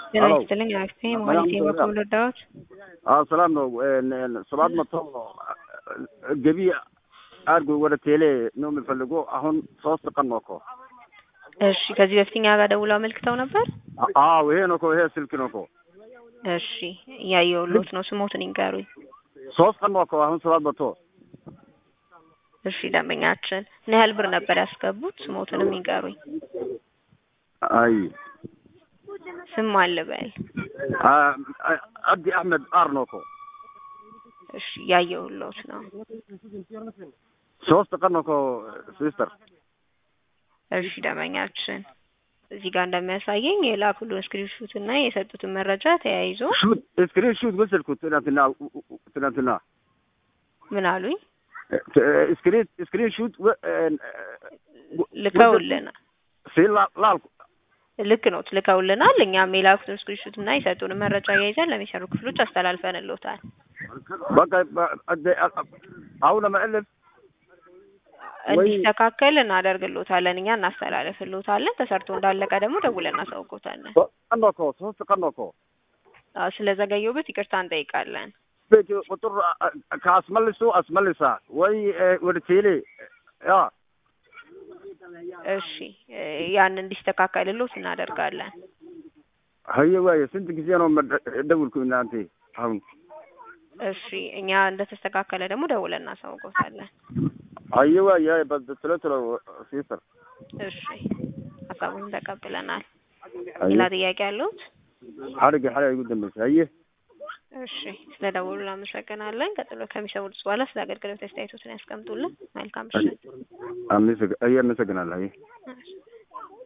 ጤና ሄሎ ይስጥልኝ አክስቴ ሰላም መሀሌት ነው በኩል ረዳሁት። አዎ ሰላም ነው። ሰባት መቶ ገቢ አድርጎ ወደ ቴሌ ነው የሚፈልገው። አሁን ሶስት ቀን ነው እኮ። እሺ ከዚህ በፊት እኛ ጋር ደውለው አመልክተው ነበር። አዎ ይሄ ነው እኮ ይሄ ስልክ ነው እኮ። እሺ እያየሁሎት ነው። ስሞትን ይንገሩኝ። ሶስት ቀን ነው እኮ አሁን ሰባት መቶ እሺ ደንበኛችን ምን ያህል ብር ነበር ያስገቡት? ስሞትንም ይንገሩኝ። አይ ስም አልበል። አብዲ አህመድ አር ነው እኮ። እሺ እያየሁሎት ነው። ሶስት ቀን ነው እኮ ሲስተር። እሺ ደንበኛችን እዚህ ጋር እንደሚያሳየኝ የላኩልን ስክሪንሹት እና የሰጡትን መረጃ ተያይዞ ሹት ስክሪን ሹት ወሰድኩት ትናንትና ትናንትና ምን አሉኝ ስክሪን ስክሪን ሹት ልከውልናል። ሲል ላልኩ ልክ ነው ልከውልናል። እኛም የላኩትን ስክሪንሹት እና የሰጡን መረጃ ያይዘን ለሚሰሩ ክፍሎች አስተላልፈንልዎታል። በቃ አሁን ለመዕለፍ እንዲስተካከል እናደርግልዎታለን። እኛ እናስተላልፍልዎታለን። ተሰርቶ እንዳለቀ ደግሞ ደውለን እናሳውቅዎታለን። ቀን ነው እኮ ሶስት ቀን ነው እኮ አዎ፣ ስለዘገየሁበት ይቅርታ እንጠይቃለን። ቤት ቁጥር ከአስመልሱ አስመልሳ ወይ ወደ ቴሌ ያ እሺ ያን እንዲስተካከልልዎት እናደርጋለን። ሀየ ዋየ ስንት ጊዜ ነው ደውልኩ እናንተ አሁን እሺ እኛ እንደተስተካከለ ደግሞ ደውለን እናሳውቅዎታለን። ሀየ ዋየ በስለ ስለ ሲስተር እሺ ሀሳቡን ተቀብለናል። ሌላ ጥያቄ አለዎት? ሀረግ ሀረ ጉደመስ ሀየ እሺ ስለ ደውሉ እናመሰግናለን። ቀጥሎ ከሚሰሙት በኋላ ስለ አገልግሎት አስተያየቶትን ያስቀምጡልን። መልካም ምሽት። አመሰግናለሁ።